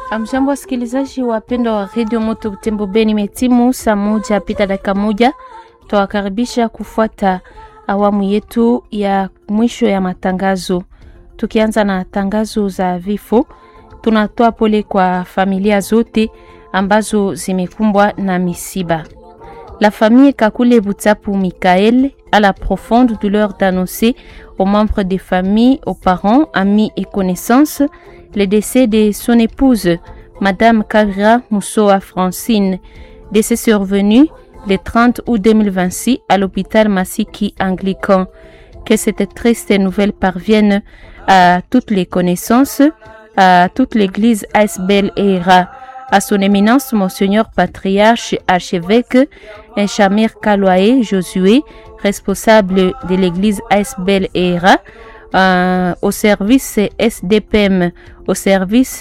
Amjambo, wasikilizaji wapendwa wa redio Moto Butembo Beni, metimu saa moja pita dakika moja. Twawakaribisha kufuata awamu yetu ya mwisho ya matangazo, tukianza na tangazo za vifo. Tunatoa pole kwa familia zote ambazo zimekumbwa na misiba. La famille Kakule Boutsapu Michael a la profonde douleur d'annoncer aux membres des familles, aux parents, amis et connaissances le décès de son épouse, Madame Kavira Moussoa Francine, décès survenu le 30 août 2026 à l'hôpital Massiki Anglican. Que cette triste nouvelle parvienne à toutes les connaissances, à toute l'église Aisbel et Hera, à son éminence Monseigneur Patriarche Archevêque Enchamir Kaloae Josué, responsable de l'église Aisbel et Hera, euh, au service SDPM, au service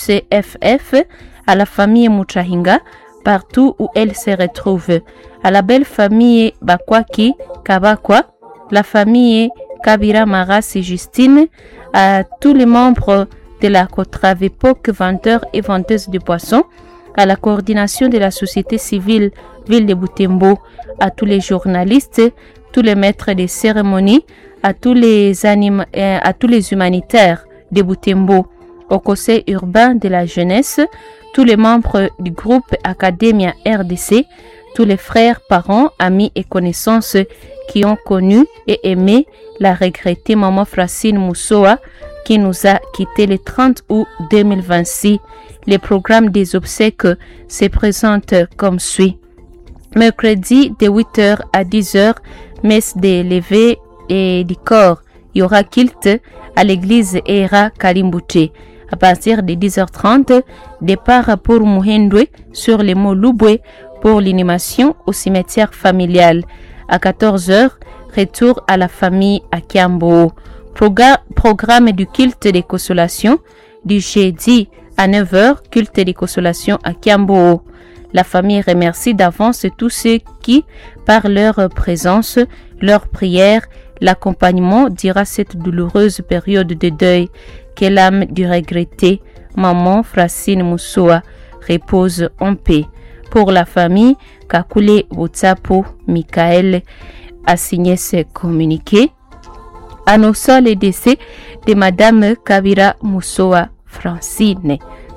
ICFF, à la famille Mutrahinga, partout où elle se retrouve, à la belle famille Bakwaki Kabakwa, la famille Kabira Maras et Justine, à tous les membres de la Cotravepoc, vendeurs et vendeuses de poissons, à la coordination de la société civile Ville de Boutembo, à tous les journalistes, tous les maîtres de cérémonie, à tous les anim à tous les humanitaires de Boutembo, au conseil urbain de la jeunesse, tous les membres du groupe Academia RDC, tous les frères, parents, amis et connaissances qui ont connu et aimé la regrettée maman Francine Moussoa qui nous a quitté le 30 août 2026. Les programmes des obsèques se présentent comme suit. Mercredi de 8h à 10h, messe des levées et du corps. Il y aura kilt à l'église Era Kalimbouché. À partir de 10h30, départ pour Muhendwe sur les mots Loubwe pour l'inhumation au cimetière familial. À 14h, retour à la famille à Kiambo. Programme du culte des consolations du jeudi à 9h, culte des consolations à Kiambo. La famille remercie d'avance tous ceux qui, par leur présence, leur prière, l'accompagnement, dira cette douloureuse période de deuil que l'âme du regretté, maman Francine Moussoa, repose en paix. Pour la famille, Kakule Wotsapo Michael a signé ce communiqué annonçant le décès de Madame Kabira Moussoa Francine.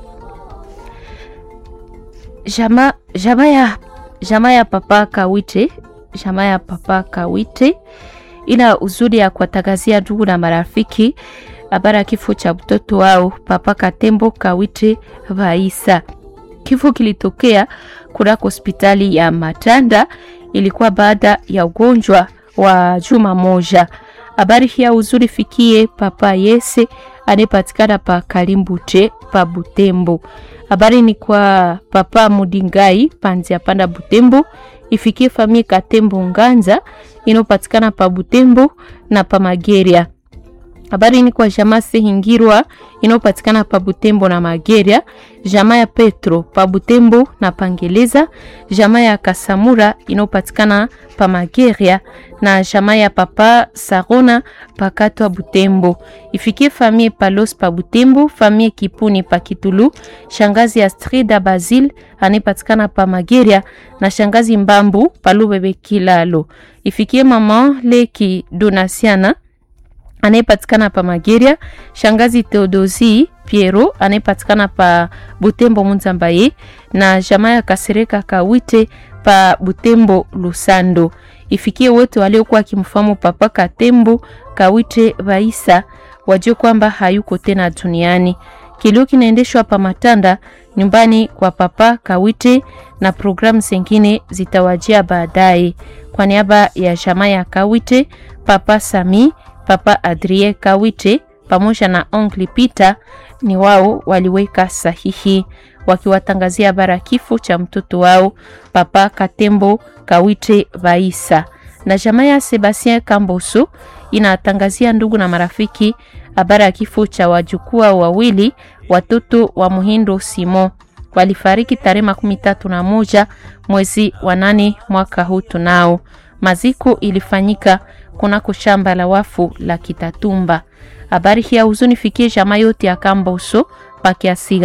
Jama, jama, ya, jama ya papa Kawite, jama ya papa Kawite ina uzuri ya kuwatangazia ndugu na marafiki habari ya kifo cha mtoto wao papa Katembo Kawite Vaisa. Kifo kilitokea kunako hospitali ya Matanda, ilikuwa baada ya ugonjwa wa juma moja. Habari hii ya uzuri fikie papa Yese anayepatikana pa Kalimbute pa Butembo. Habari ni kwa papa Mudingai panzi panda Butembo, ifikie famille Katembo Nganza inayopatikana pa Butembo na pa Mageria. Habari ni kwa jamaa Sehingirwa inayopatikana pa Butembo na Mageria, jamaa ya Petro pa Butembo na Pangeleza, jamaa ya Kasamura inayopatikana pa Mageria na jamaa ya papa Sarona pa Katwa Butembo. Ifikie famille Palos pa Butembo, famille Kipuni pa Kitulu, shangazi Astrida Basil anayepatikana pa Mageria na shangazi Mbambu pa Lubebe Kilalo. Ifikie mama Leki Donasiana anayepatikana pa Mageria, shangazi Theodosi Piero anayepatikana pa Butembo Munzambaye na jamaa ya Kasereka Kawite pa Butembo Lusando. Ifikie wote waliokuwa akimfahamu papa Katembo Kawite Vaisa wajue kwamba hayuko tena duniani. Kilio kinaendeshwa pa Matanda nyumbani kwa papa Kawite na programu zingine zitawajia baadaye. Kwa niaba ya jamaa ya Kawite, papa Sami Papa Adrie Kawite pamoja na Oncle Peter ni wao waliweka sahihi wakiwatangazia bara kifo cha mtoto wao Papa Katembo Kawite Vaisa. Na jamaa ya Sebastien Kamboso inatangazia ndugu na marafiki habari ya kifo cha wajukuu wawili watoto wa Muhindo Simon walifariki tarehe makumi tatu na moja mwezi wa nane mwaka huu tunao. Maziko ilifanyika kunako shamba la wafu la Kitatumba. Habari hii ya huzuni fikie jamaa yote ya Kamboso pakiasiga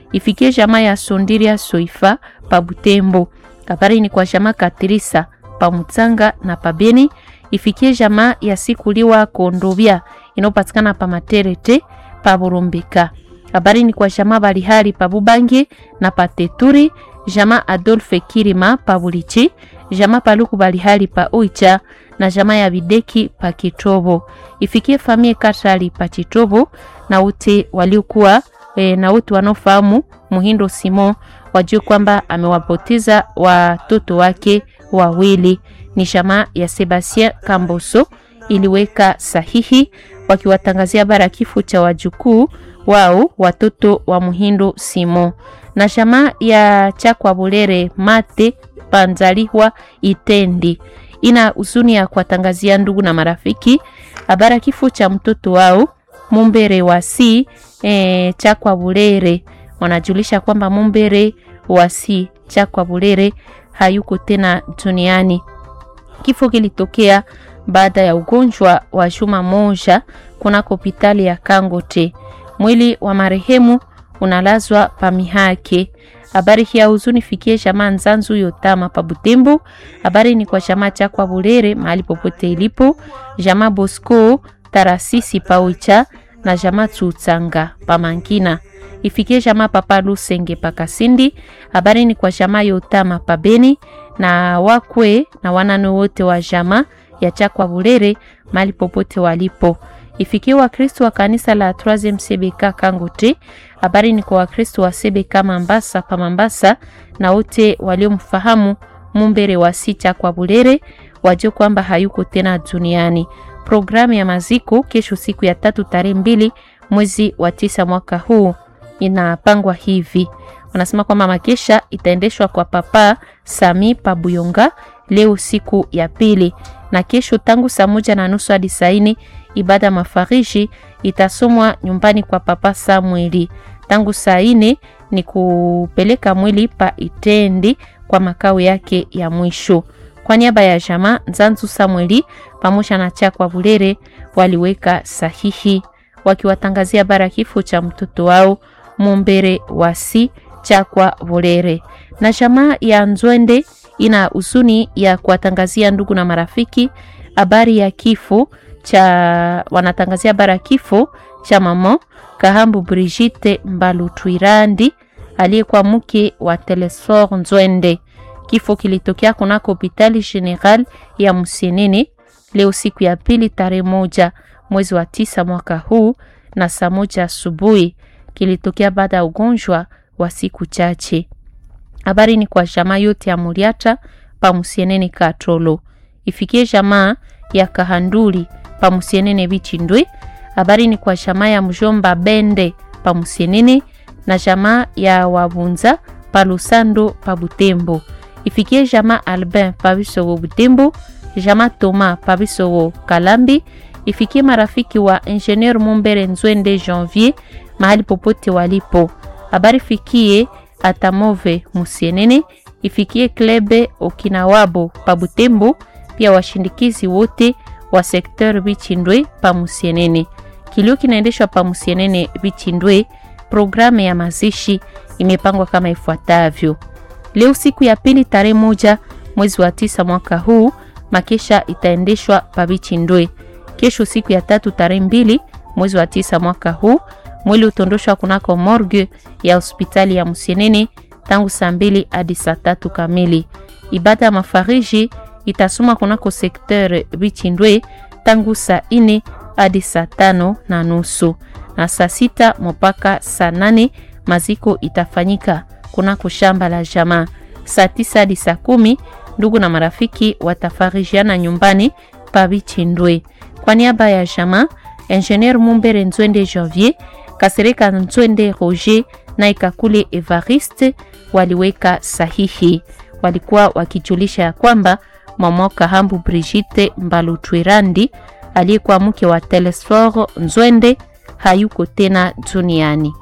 ifikie jamaa ya Sondiria Soifa pa Butembo. Habari ni kwa jamaa Katrisa pa Mutsanga na pa Beni, ifikie jamaa ya Sikuliwa Kondovia inayopatikana pa Materete pa Burumbika. Habari ni kwa jamaa Balihari pa Bubange na pa Teturi, jamaa Adolphe Kirima pa Bulichi, jamaa Paluku Balihari pa Oicha na jamaa ya Bideki pa Kitobo. Ifikie famie Katali pa Kitobo na wote waliokuwa e, na wote wanaofahamu Muhindo Simon wajue kwamba amewapoteza watoto wake wawili. Ni jamaa ya Sebastien Kamboso iliweka sahihi wakiwatangazia bara kifo cha wajukuu wao watoto wa Muhindo Simon na jamaa ya Chakwa Bulere Mate Panzaliwa Itendi ina huzuni ya kuwatangazia ndugu na marafiki habara kifo cha mtoto wao Mumbere wasi e, Chakwa Bulere. Wanajulisha kwamba Mumbere wasi Chakwa Bulere hayuko tena duniani. Kifo kilitokea baada ya ugonjwa wa juma moja kunako hospitali ya Kangote. Mwili wa marehemu unalazwa pamihake. Habari hii ya huzuni fikie jamaa Nzanzu Yotama pa Butembo. Habari ni kwa jamaa Chakwa Bulere mahali popote ilipo, jamaa Bosco Tarasisi pa Oicha na jamaa Tsutsanga pa Mangina. Ifikie jamaa Papa Lusenge pa Kasindi. Habari ni kwa jamaa Yotama pa Beni na wakwe na wanane wote wa jamaa ya Chakwa Bulere mahali popote walipo. Ifikie Wakristo wa kanisa la 3 CBK Kangote. Habari ni kwa Wakristo wa CBK Mambasa pa Mambasa na wote waliomfahamu Mumbere wa sita kwa Bulere wajue kwamba hayuko tena duniani. Programu ya maziko kesho siku ya tatu tarehe mbili mwezi wa tisa mwaka huu inapangwa hivi. Wanasema kwamba makesha itaendeshwa kwa Papa Sami Pabuyonga leo siku ya pili, na kesho tangu saa moja na nusu hadi saini ibada mafariji itasomwa nyumbani kwa Papa Samueli. Tangu saa ine ni kupeleka mwili pa Itendi kwa makao yake ya mwisho. Kwa niaba ya jamaa Nzanzu Samueli pamoja na Chakwa Bulere waliweka sahihi wakiwatangazia bara kifo cha mtoto wao Mumbere wasi Chakwa Bulere. Na jamaa ya Nzwende ina huzuni ya kuwatangazia ndugu na marafiki habari ya kifo cha wanatangazia bara kifo cha mama Kahambu Brigitte Mbalutwirandi aliyekuwa mke wa Telesfor Nzwende. Kifo kilitokea kunako hospitali general ya Musienene leo siku ya pili tarehe moja mwezi wa tisa mwaka huu na saa moja asubuhi. Kilitokea baada ya ugonjwa wa siku chache. Habari ni kwa jamaa yote ya Muriata pa Musienene Katolo, ifikie jamaa ya Kahanduli pa Musienene Bichindwe. Habari ni kwa jamaa ya Mjomba Bende pa Musienene na jamaa ya Wabunza pa Lusando pa Butembo. Ifikie jamaa Albin pa Bisogo Butembo, jamaa Toma pa Bisogo Kalambi. Ifikie marafiki wa Ingenieur Mumbere Nzwende Janvier mahali popote walipo. Habari fikie Atamove Musienene, ifikie Klebe Okinawabo pa Butembo, pia washindikizi wote wa sekteur Bichindwe pa Musienene. Kilio kinaendeshwa pa Musienene Bichindwe. Programu ya mazishi imepangwa kama ifuatavyo: leo siku ya pili tarehe moja mwezi wa tisa mwaka huu, makesha itaendeshwa pa Bichindwe. Kesho siku ya tatu tarehe mbili mwezi wa tisa mwaka huu, mwili utondoshwa kunako morgue ya hospitali ya Musienene tangu saa mbili hadi saa tatu kamili. Ibada ya mafariji itasoma kunako sekteur Bichindwe tangu saa ine hadi saa tano na nusu na saa sita mpaka saa nane maziko itafanyika kunako shamba la jamaa. Saa tisa hadi saa kumi ndugu na marafiki watafarijiana nyumbani pa Bichindwe. Kwa niaba ya jamaa, Ingenieur Mumbere Nzwende Janvier, Kasereka Nzwende Roger na Ikakule Evariste waliweka sahihi. Walikuwa wakijulisha ya kwamba mama Kahambu Brigitte Mbalutwirandi aliyekuwa mke wa Telesfor Nzwende hayuko tena duniani.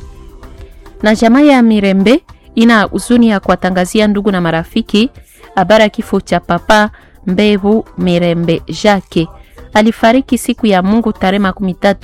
Na jamaa ya Mirembe ina huzuni ya kuwatangazia ndugu na marafiki habari ya kifo cha papa Mbevu Mirembe Jacques. Alifariki siku ya Mungu tarehe makumi tatu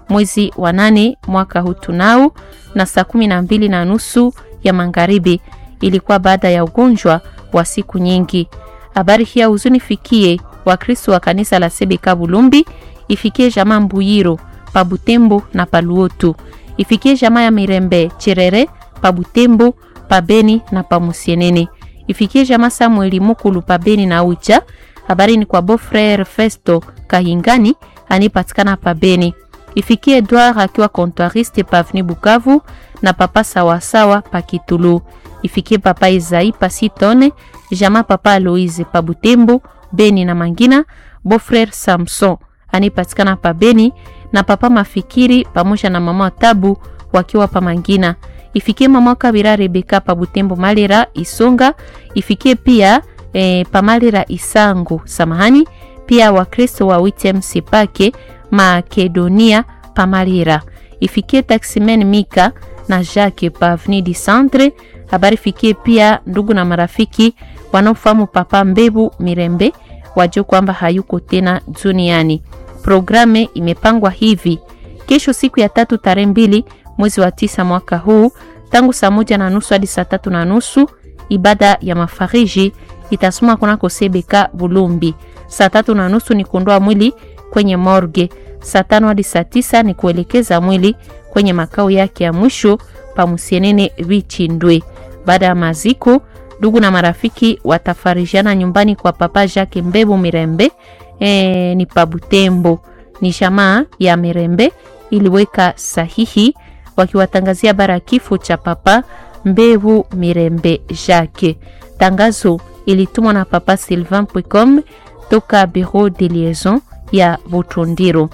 mwezi wa nane mwaka huu tunao na saa kumi na mbili na nusu ya magharibi. Ilikuwa baada ya ugonjwa wa siku nyingi. Habari hii ya huzuni fikie Wakristo wa kanisa la Sebeka Bulumbi, ifikie jamaa Mbuyiro pa Butembo na Paluotu, ifikie jamaa ya Mirembe Cherere pa Butembo, pa Beni na pa Musienene, ifikie jamaa Samueli Mukulu pa Beni na Ucha. Habari ni kwa Beau-Frere Festo Kahingani anipatikana pa Beni, ifikie Edouard akiwa comptoiriste pa Avenue Bukavu na papa sawasawa pa Kitulu, ifikie papa Izai pa Sitone, jamaa papa Aloise pa Butembo, Beni na Mangina, Beau-Frere Samson anipatikana pa Beni na papa Mafikiri pamoja na mama Tabu wakiwa pa Mangina. Ifikie mama Kabira Rebeka pa Butembo Malera Isonga, ifikie pia e, pa Malera Isangu samahani, pia Wakristo wa Witem Sipake Makedonia pa Malera. Ifikie Taximen Mika na Jacques pa Avenue du Centre. Habari fikie pia ndugu na marafiki wanaofahamu papa Mbebu Mirembe wajue kwamba hayuko tena duniani. Programe imepangwa hivi: kesho siku ya tatu tarehe mbili mwezi wa tisa mwaka huu tangu saa moja na nusu hadi saa tatu na nusu ibada ya mafariji itasoma kunako Sebeka Bulumbi. Saa tatu na nusu ni kuondoa mwili kwenye morgue. Saa tano hadi saa tisa ni kuelekeza mwili kwenye makao yake ya mwisho pa Musienene Vichindwe. Baada ya maziko, ndugu na marafiki watafarijiana nyumbani kwa papa Jacques Mbebu Mirembe e, ni pa Butembo. Ni jamaa ya Mirembe iliweka sahihi wakiwatangazia bara kifo cha papa Mbebu Mirembe Jacques. Tangazo ilitumwa na papa Sylvain Pwecom toka bureau de liaison ya Butundiro.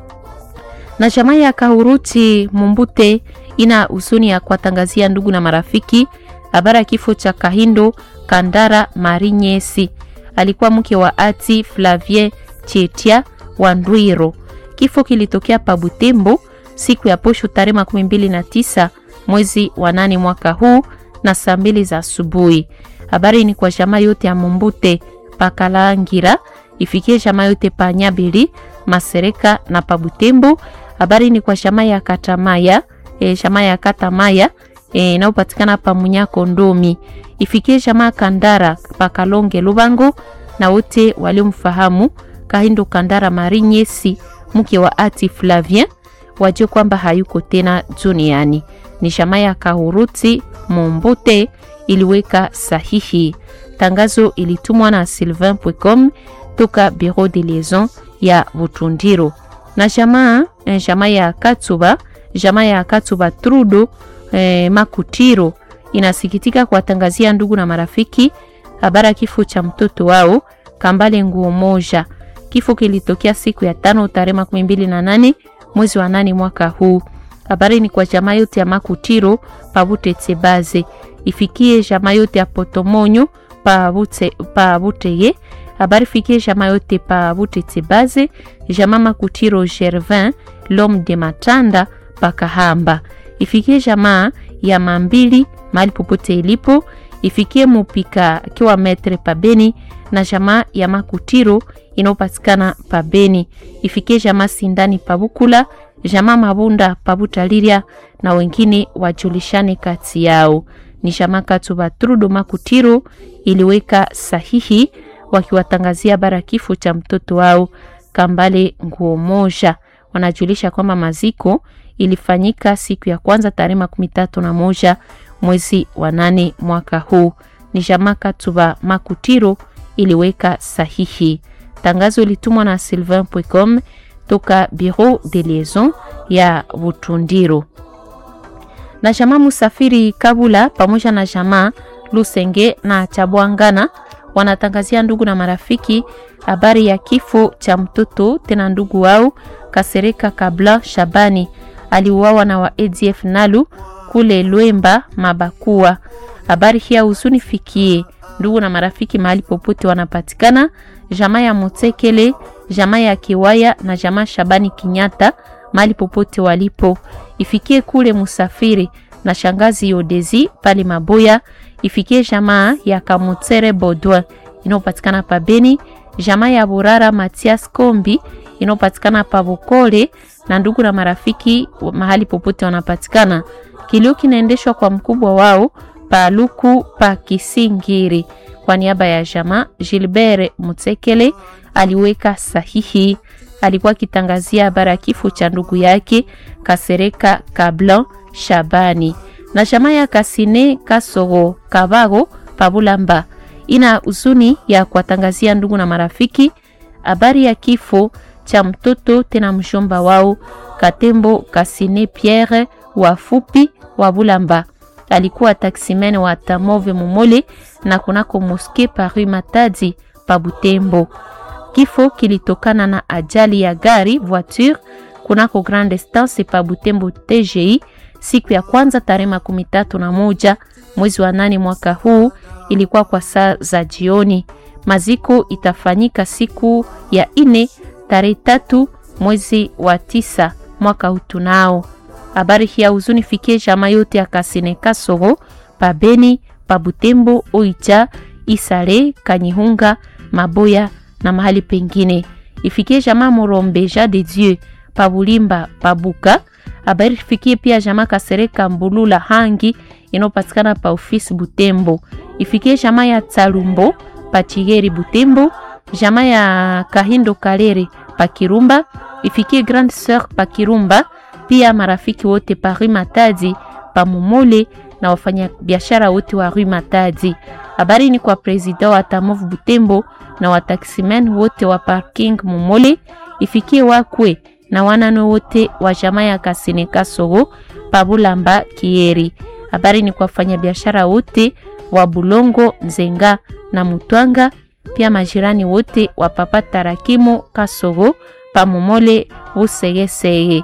Na jamaa ya Kahuruti Mumbute ina huzuni ya kuwatangazia ndugu na marafiki habari ya kifo cha Kahindo Kandara Marinyesi, alikuwa mke wa ati Flavien Chetia wa Ndwiro. Kifo kilitokea pa Butembo siku ya posho tarehe makumi mbili na tisa mwezi wa nane mwaka huu na saa mbili za asubuhi. Habari ni kwa jamaa yote ya Mumbute Pakalangira, ifikie jamaa yote pa Nyabili Masereka na pa Butembo. Habari ni kwa jamaa ya Katamaya e, jamaa ya Katamaya inayopatikana e, pa Munyako Ndomi, ifikie jamaa Kandara pa Kalonge Lubango na wote waliomfahamu Kahindo Kandara Marinyesi mke wa ati Flavien wajue kwamba hayuko tena duniani. Ni jamaa ya Kahuruti Mombute iliweka sahihi. Tangazo ilitumwa na Sylvain Pwecom toka bureau de liaison ya Butundiro. Na jamaa jamaa ya Katsuba jamaa ya Katsuba Trudo eh, Makutiro inasikitika kuwatangazia ndugu na marafiki habari ya kifo cha mtoto wao Kambale Nguo Moja. Kifo kilitokea siku ya tano tarehe makumi mbili na nane mwezi wa nane mwaka huu. Habari ni kwa jamaa yote ya Makutiro pabute Tsebaze, ifikie jamaa yote ya Potomonyo pabute pabuteye. Habari fikie jamaa yote pabute Tsebaze, jamaa Makutiro Gervin Lom de Matanda pakahamba, ifikie jamaa ya Mambili mahali popote ilipo, ifikie Mupika akiwa metre pabeni na jamaa ya Makutiro inayopatikana pabeni, ifikie jamaa Sindani pabukula jamaa Mabunda pabutaliria na wengine wajulishane kati yao. Ni jamaa Katuba Trudo Makutiro iliweka sahihi wakiwatangazia bara kifo cha mtoto wao Kambale Nguo Moja. Wanajulisha kwamba maziko ilifanyika siku ya kwanza tarehe makumi tatu na moja mwezi wa nane mwaka huu. Ni jamaa Katuba Makutiro iliweka sahihi. Tangazo ilitumwa na Sylvain Pwecom toka bureau de liaison ya Butundiro. Na jamaa Musafiri Kabula pamoja na jamaa Lusenge na Chabwangana wanatangazia ndugu na marafiki habari ya kifo cha mtoto tena ndugu wao Kasereka Kabla Shabani aliuawa na wa ADF Nalu kule Lwemba Mabakua. Habari hii huzuni fikie ndugu na marafiki mahali popote wanapatikana, jamaa ya Mutekele, jamaa ya Kiwaya na jamaa Shabani Kinyata mahali popote walipo, ifikie kule Musafiri na shangazi Yodezi pale Maboya, ifikie jamaa ya Kamutere Bodwa inayopatikana pa Beni, jamaa ya Burara Matias Kombi inayopatikana pa Bukole na ndugu na marafiki mahali popote wanapatikana. Kilio kinaendeshwa kwa mkubwa wao Paluku pa Kisingiri. Kwa niaba ya jamaa, Gilbert Mutsekele aliweka sahihi. Alikuwa akitangazia habari ya kifo cha ndugu yake Kasereka Kablan Shabani na jamaa ya Kasine Kasoro Kabago Pabulamba ina huzuni ya kuwatangazia ndugu na marafiki habari ya kifo cha mtoto tena mshomba wao Katembo Kasine Pierre wafupi wa Bulamba. Alikuwa taksimen wa Tamove Momole na kunako moske Paris Matadi pa Butembo. Kifo kilitokana na ajali ya gari voiture kunako Grande Estance pa Butembo TGI siku ya kwanza tarehe makumi tatu na moja mwezi wa nane mwaka huu, ilikuwa kwa saa za jioni. Maziko itafanyika siku ya ine tarehe tatu mwezi wa tisa mwaka huu. Tunao habari hii ya huzuni fikie jamaa yote ya Kasine Kasoro pa Beni pa Butembo Oicha Isale Kanyihunga Maboya na mahali pengine. Ifikie jamaa Morombeja de Dieu pa Bulimba pa Buka. Habari fikie pia jamaa Kasereka Mbulula Hangi inayopatikana pa ofisi Butembo. Ifikie jamaa ya Talumbo pa Chigeri Butembo, jamaa ya Kahindo Kalere pa Kirumba. Ifikie Grande Sœur pa Kirumba, pia marafiki wote pa Rue Matadi pa Momole na wafanya biashara wote wa Rue Matadi. Habari ni kwa president wa Tamov Butembo na wataksimen wote wa parking Momole. Ifikie wakwe na wanano wote wa jamaa ya Kasine Kasoro Pabulamba Kieri. Habari ni kwa biashara wote wa Bulongo Nzenga na Mutwanga, pia majirani wote wa Papa Tarakimu Kasoro Pamomole Busegesege.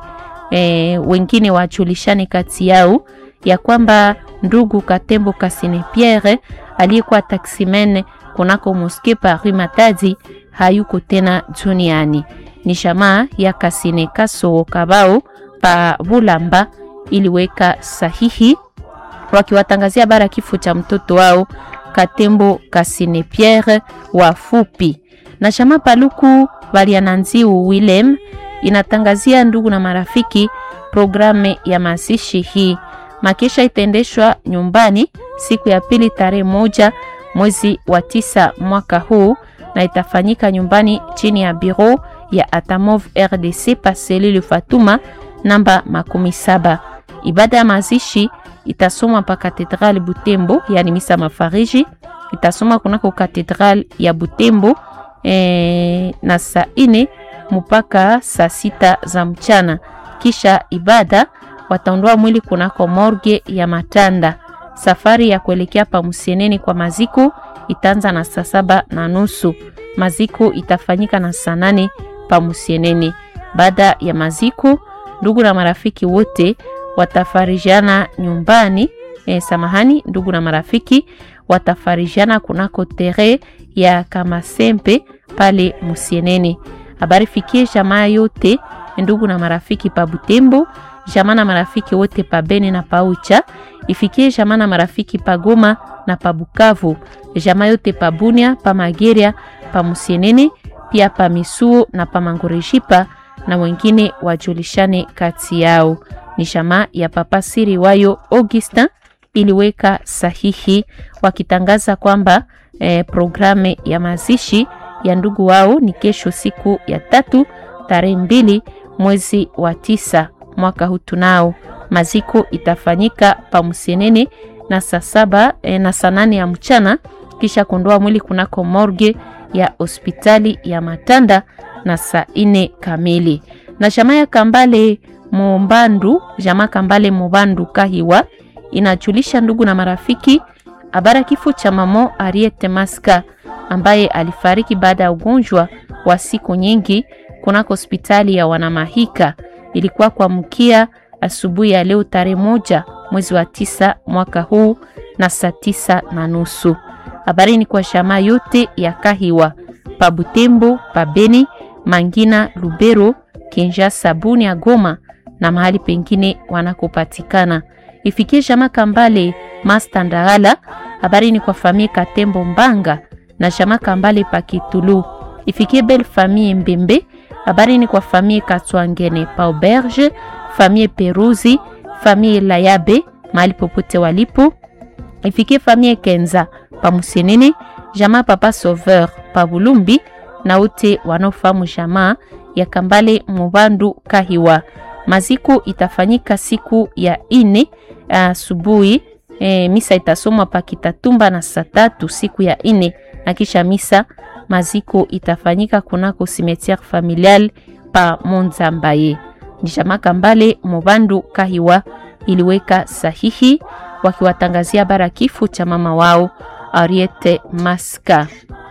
E, wengine wajulishane kati yao ya kwamba ndugu Katembo Kasine Pierre aliyekuwa taksimen kunako moske Paris Matadi hayuko tena duniani ni jamaa ya Kasine Kasoro Kabao pa Bulamba iliweka sahihi wakiwatangazia bara kifo cha mtoto wao Katembo Kasine Pierre wafupi. Na jamaa Paluku Baliananziu Willem inatangazia ndugu na marafiki programu ya mazishi hii. Makesha itaendeshwa nyumbani siku ya pili tarehe moja mwezi wa tisa mwaka huu na itafanyika nyumbani chini ya biro ya Atamov RDC Paselile Fatuma namba makumi saba. Ibada ya mazishi itasomwa pa katedrali Butembo, yani misa mafariji itasomwa kunako katedrali ya Butembo e, na saa ine mpaka saa sita za mchana. Kisha ibada wataondoa mwili kunako morgue ya Matanda. Safari ya kuelekea pa Musieneni kwa maziko itaanza na saa saba na nusu. Maziko itafanyika na saa nane pa Musieneni. Baada ya maziko, ndugu na marafiki wote watafarijiana nyumbani. E, samahani, ndugu na marafiki watafarijiana kunako tere ya Kamasempe pale Musieneni. Habari fikie jamaa yote ndugu na marafiki pa Butembo, jamaa na marafiki wote pa Beni na pa Ucha, ifikie jamaa na marafiki pa Goma na pa Bukavu, jamaa yote pa Bunia, pa Mageria, pa Musieneni, pia pa Misuo na pa Mangorejipa na wengine wajulishane kati yao. Ni jamaa ya Papa Siri wayo Augustin iliweka sahihi wakitangaza kwamba eh, programu ya mazishi ya ndugu wao ni kesho siku ya tatu tarehe mbili mwezi wa tisa mwaka huu. Tunao maziko itafanyika pa Msenene na saa saba eh, na saa nane ya mchana, kisha kuondoa mwili kunako morgue ya hospitali ya Matanda na saa ine kamili. Na jamaa ya Kambale Mumbandu, jamaa Kambale Mubandu Kahiwa inajulisha ndugu na marafiki habari kifo cha mamo Ariete Maska ambaye alifariki baada ya ugonjwa wa siku nyingi kunako hospitali ya Wanamahika. Ilikuwa kwa mkia asubuhi ya leo tarehe moja mwezi wa tisa mwaka huu na saa tisa na nusu. Habari ni kwa jamaa yote ya Kahiwa pa Butembo, pa Beni, Mangina, Lubero, Kinshasa, Bunia, Goma na mahali pengine wanakopatikana. Ifikie jamaa Kambale Masta Ndagala. Habari ni kwa famie Katembo Mbanga na jamaa Kambale pa Kitulu. Ifikie bel famie Mbembe. Habari ni kwa famille Katwangene pa Auberge, famille Peruzi, famille Layabe mahali popote walipo. Ifikie famille Kenza pa Musenene, jamaa Papa Sauveur pa Bulumbi na wote wanaofahamu jamaa ya Kambale Mubandu Kahiwa. Maziko itafanyika siku ya ine asubuhi. E, misa itasomwa pa Kitatumba na saa tatu siku ya ine, na kisha misa maziko itafanyika kunako cimetière familial pa Monzambaye. Ni jamaa Kambale Mubandu Kahiwa iliweka sahihi wakiwatangazia bara kifo cha mama wao Ariete Maska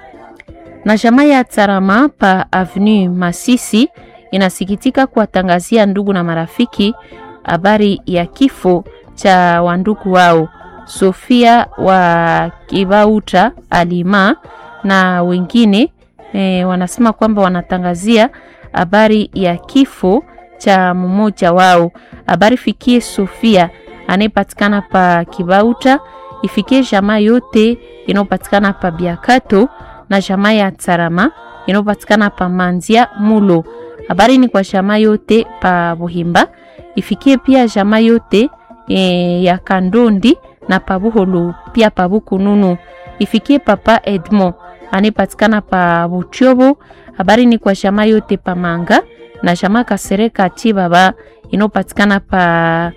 na jamaa ya Tarama pa Avenue Masisi inasikitika kuwatangazia ndugu na marafiki habari ya kifo cha wandugu wao Sofia wa Kibauta Alima na wengine e, wanasema kwamba wanatangazia habari ya kifo cha mmoja wao. Habari fikie Sofia anayepatikana pa Kibauta, ifikie jamaa yote inayopatikana pa Biakato na jamaa ya Tsarama inayopatikana pa Manzia Mulo. Habari ni kwa jamaa yote pa Buhimba, ifikie pia jamaa yote e, ya Kandondi na pa Buholo pia pa Bukununu, ifikie papa Edmo anayepatikana pa Butyobo. Habari ni kwa jamaa yote pa Manga na jamaa Kasereka Chibaba inayopatikana pa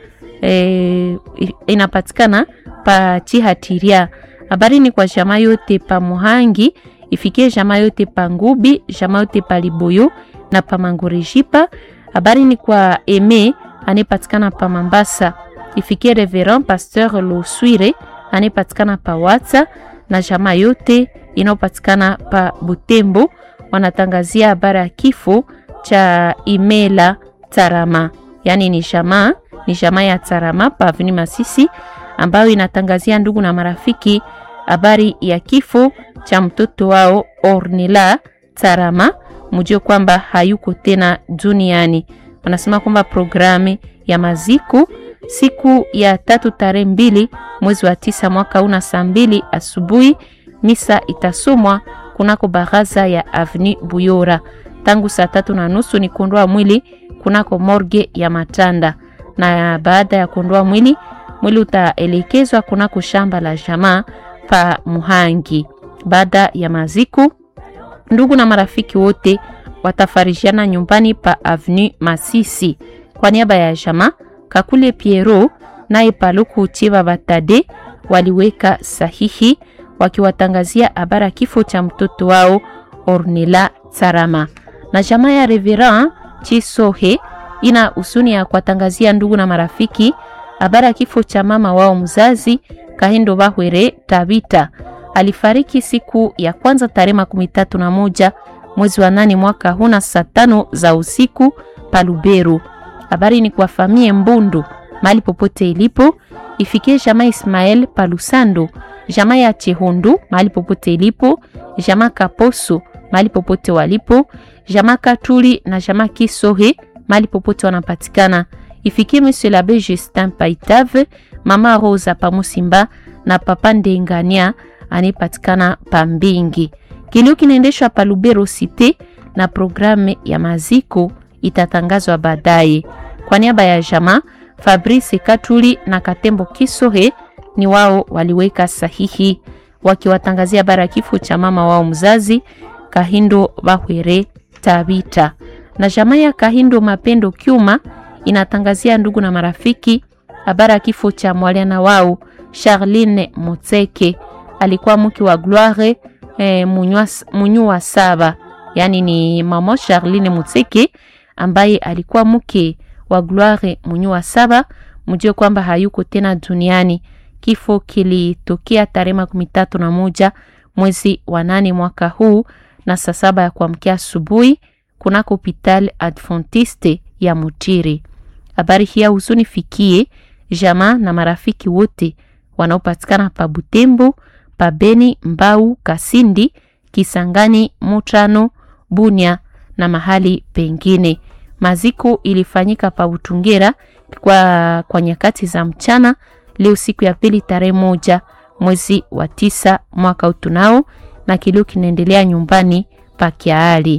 e, inapatikana pa Chihatiria. Habari ni kwa jamaa yote pa Muhangi ifikie jamaa yote pa Ngubi, jamaa yote pa Liboyo na pa Mangorejipa. Habari ni kwa Eme anayepatikana pa Mambasa, ifikie Reverend Pasteur Loswire anayepatikana pa Watsa na jamaa yote inayopatikana pa Butembo. Wanatangazia habari ya kifo cha Imela Tarama, yaani ni jamaa ni jamaa ya Tarama pa Avenue Masisi ambayo inatangazia ndugu na marafiki habari ya kifo cha mtoto wao Ornella Tarama, mjue kwamba hayuko tena duniani. Wanasema kwamba programu ya maziko siku ya tatu tarehe mbili mwezi wa tisa mwaka una saa mbili asubuhi, misa itasomwa kunako baraza ya Avenue Buyora tangu saa tatu na nusu ni kuondoa mwili kunako morgue ya Matanda, na baada ya kuondoa mwili mwili utaelekezwa kunako shamba la jamaa pa Muhangi. Baada ya maziko, ndugu na marafiki wote watafarishiana nyumbani pa Avenue Masisi. Kwa niaba ya jamaa Kakule Piero naye Paluku Chiba Batade waliweka sahihi wakiwatangazia habara kifo cha mtoto wao Ornella Tsarama. Na jamaa ya Reverend Chisohe ina husuni ya kuwatangazia ndugu na marafiki habara kifo cha mama wao mzazi Kahindo Bahwere Tabita alifariki siku ya kwanza tarehe makumi tatu na moja mwezi wa nane mwaka huna saa tano za usiku Paluberu. Habari ni kwa famie Mbundu mali popote ilipo, ifikie jamaa Ismael Palusando, jamaa ya Chehundu mali popote ilipo, jamaa Kaposo mali popote walipo, jamaa Katuli na jamaa Kisohe mali popote wanapatikana. Ifikie Monsieur l'Abbé Justin Paitave, mama Rosa Pamusimba na papa Ndengania anayepatikana Pambingi. Kilio kinaendeshwa pa Lubero Cité na programu ya maziko itatangazwa baadaye. Kwa niaba ya jamaa Fabrice Katuli na Katembo Kisohe ni wao waliweka sahihi wakiwatangazia bara kifo cha mama wao mzazi Kahindo Bahwere Tabita. Na jamaa ya Kahindo Mapendo Kyuma inatangazia ndugu na marafiki habara kifo cha mwaliana wao Charline Motseke alikuwa mke wa Gloire eh, Munyua Saba, yani ni mama Charline Motseke ambaye alikuwa mke wa Gloire Munyua Saba. Mjue kwamba hayuko tena duniani. Kifo kilitokea tarehe makumi tatu na moja mwezi wa nane mwaka huu na saa saba ya kuamkia asubuhi kunako hopital Adventiste ya Mutiri. Habari hii huzuni fikie jamaa na marafiki wote wanaopatikana pa Butembo, pa Beni, Mbau, Kasindi, Kisangani, Mutano, Bunia na mahali pengine. Maziko ilifanyika pa Butungera kwa, kwa nyakati za mchana leo siku ya pili tarehe moja mwezi wa tisa mwaka utunao, na kilio kinaendelea nyumbani pa Kiali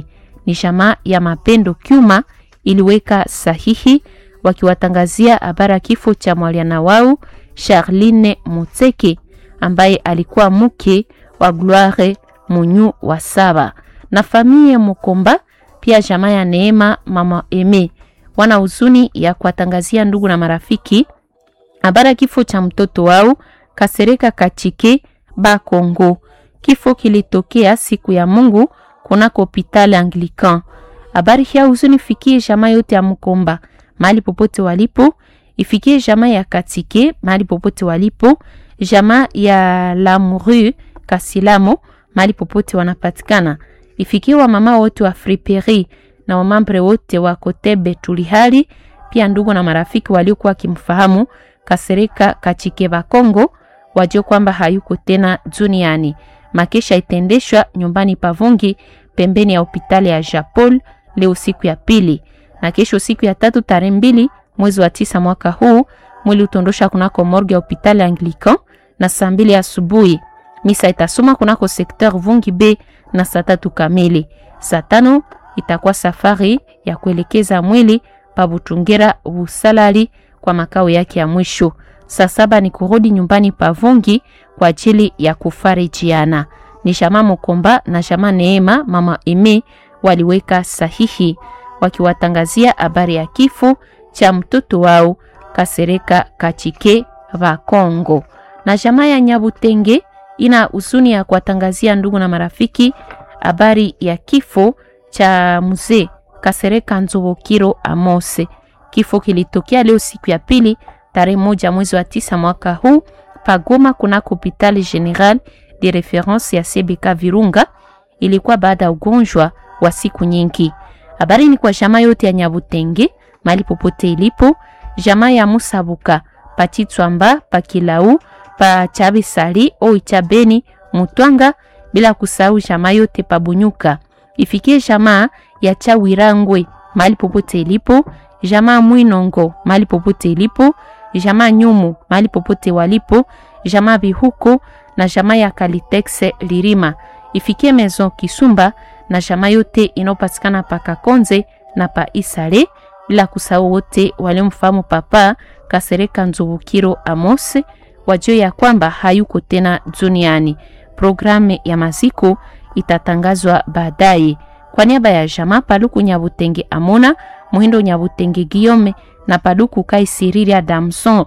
ni jamaa ya Mapendo Kyuma iliweka sahihi wakiwatangazia habari ya kifo cha mwaliana wao Charline Mutseke ambaye alikuwa mke wa Gloire Munyu wa saba na familia Mukomba, pia jamaa ya Neema mama Eme wana huzuni ya kuwatangazia ndugu na marafiki habari ya kifo cha mtoto wao Kasereka Kachike Bakongo. Kifo kilitokea siku ya Mungu kunako hospitali Anglican. Habari hii huzuni fikie jamaa yote ya Mukomba mahali popote walipo, ifikie jamaa ya Katike mahali popote walipo, jamaa ya Lamuru Kasilamo mahali popote wanapatikana, ifikie wa mama wote wa Friperi na wamambre wote wa Kotebe Tulihali, pia ndugu na marafiki waliokuwa wakimfahamu Kasereka Kachike Bakongo wajue kwamba hayuko tena duniani. Makesha itendeshwa nyumbani Pavungi pembeni ya hospitali ya Japol leo siku ya pili, na kesho siku ya tatu tarehe mbili mwezi wa tisa mwaka huu mwili utondosha kunako morgue ya hospitali Anglican na saa mbili asubuhi. Misa itasoma kunako sekteur Vungi B na saa tatu kamili. Saa tano itakuwa safari ya kuelekeza mwili pa Butungera Busalali kwa makao yake ya mwisho. Saa saba ni kurudi nyumbani pa Vungi kwa ajili ya kufarijiana. Ni Shama Mukomba na Shama Neema mama Eme waliweka sahihi wakiwatangazia habari ya kifo cha mtoto wao Kasereka Kachike va Kongo. Na jamaa ya Nyabutenge ina huzuni ya kuwatangazia ndugu na marafiki habari ya kifo cha mzee Kasereka Nzobokiro Amose. Kifo kilitokea leo siku ya pili tarehe moja mwezi wa tisa mwaka huu pagoma kunako hospitali general de reference ya CBK Virunga. Ilikuwa baada ya ugonjwa wa siku nyingi. Habari ni kwa jamaa yote ya Nyabutenge mali popote ilipo, jamaa ya Musabuka Pachitswamba Pakilau pa Chabisali Oicha Beni Mutwanga, bila kusahau jamaa yote Pabunyuka. Ifikie jamaa ya Chawirangwe mali popote ilipo, jamaa Mwinongo mali popote ilipo, jamaa Nyumu mali popote walipo, jamaa Bihuko na jamaa ya Kalitex Lirima. Ifikie Maison Kisumba na jamaa yote inayopatikana pa Kakonze na pa Isale, bila kusahau wote waliomfahamu papa Kasereka Nzubukiro Amos wajue ya kwamba hayuko tena duniani. Programu ya maziko itatangazwa baadaye. Kwa niaba ya jamaa Paluku Nyabutenge Amona Muhindo Nyabutenge Giome na Paluku Kaisiriria Damson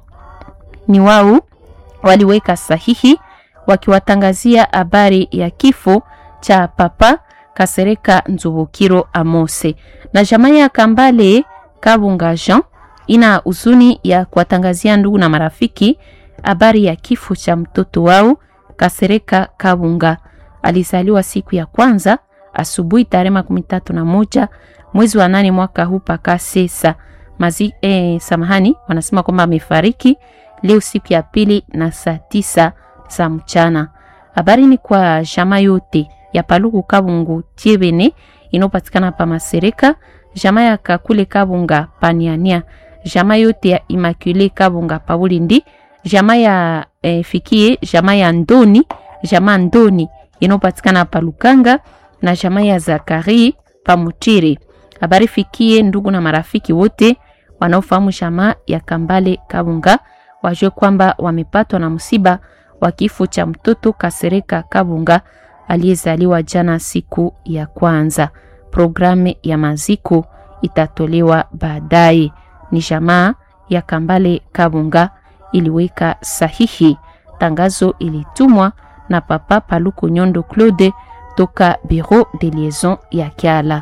ni wao waliweka sahihi wakiwatangazia habari ya kifo cha papa Kasereka Nzubukiro Amose. Na jamaa ya Kambale Kabunga Jean ina huzuni ya kuwatangazia ndugu na marafiki habari ya kifo cha mtoto wao Kasereka Kabunga. Alizaliwa siku ya kwanza asubuhi tarehe makumi tatu na moja mwezi wa nane mwaka huu paka sesa mazi. Eh, samahani, wanasema kwamba amefariki leo siku ya pili na saa tisa za mchana. Habari ni kwa jamaa yote ya Paluku Kabungu Tiebene inopatikana pa Masereka, jamaa ya Kakule Kabunga Paniania, jamaa yote ya Immaculée Kabunga pa Bulindi, jamaa ya eh, fikie jamaa ya Ndoni, jamaa Ndoni inopatikana pa Lukanga na jamaa ya Zakari pa Mutiri. Habari fikie ndugu na marafiki wote wanaofahamu jamaa ya Kambale Kabunga wajue kwamba wamepatwa na msiba wa kifo cha mtoto Kasereka Kabunga aliyezaliwa jana siku ya kwanza. Programu ya maziko itatolewa baadaye. Ni jamaa ya Kambale Kabunga iliweka sahihi. Tangazo ilitumwa na Papa Paluku Nyondo Claude toka Bureau de Liaison ya Kiala.